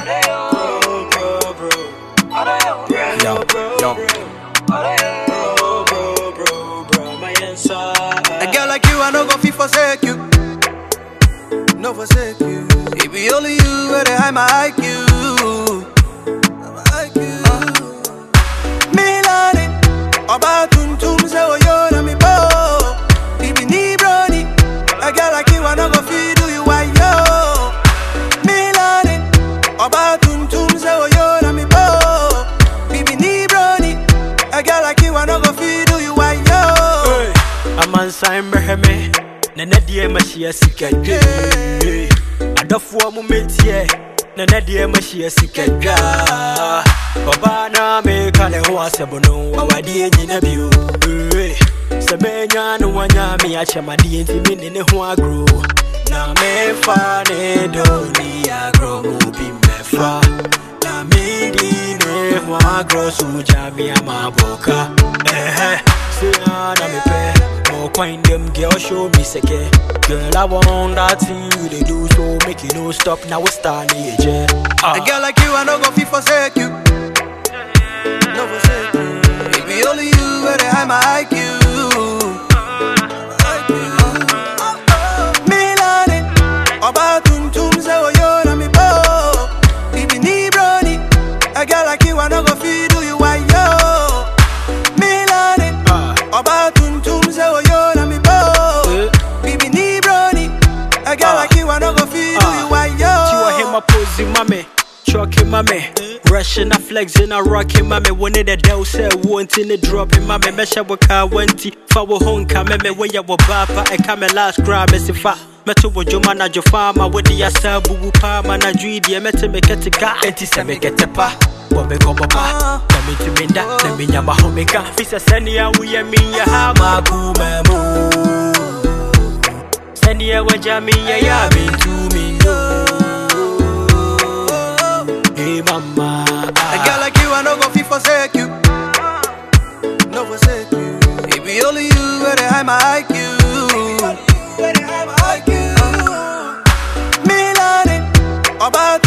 Yo, yo. A girl like you, I no go fit forsake you. No forsake you. It be only you where they hide my IQ. My IQ. Milani, Oba tum tum say oh yo na mi bo. It be ni brony. A girl like you, I no go fit do you why yo. Milani, Oba tum tum say oh yo na mi bo. It be ni brony. A girl like you, I no go fit do you why yo. amansan mmɛhwɛ me na nɛ deɛ mahyia sikadwa adɔfoɔ mo mɛtiɛ na nɛ deɛ mahyia sikadwa ɔbaa na meka ne ho asɛm no wawadeɛ nyina bio Ee, sɛ mɛnya no wanya me akyɛ madeɛ nti me ne ne ho agoro na memfa ne dɔni agorɔ mu bi mmɛfa na medi ne ho agorɔ so gya me amabɔka ɛhɛ Say ah, na me pay. More coin them girl show me second. Girl, I want that thing you they do so make it no stop. Now we start the age. A girl like you, I no go fit forsake you. No forsake you. It be only you where they hide my IQ. Milani, Oba tum tum say oh yo na mi bo. It be ni brony. A girl like you, I no go fit do you why yo. Milani, Oba tum tum say oh yo na mi bo. It be ni brony. A girl like you, I no go fit do you why yo. Chiwa him a posing mame. Trucking mame, rushing a flexing a rocking mame. One of the devil said wanting the dropping mame. Mesha waka wanti, fa wo honka meme. When ya wo bapa, I come last grab as if I. Meto wo joma na jo fama with the asa bubu pa mana juidi mete me ketika enti se me ketepa wo me ko papa na me tu me da na me nyama homeka fisa sani ya wo ye mi ya ha ma ku memo sani ya wa jami ya ya mi tu mi no Hey mama, A girl like you, I no go fit forsake you. No forsake you. It be only you where they hide my IQ. Milani, Oba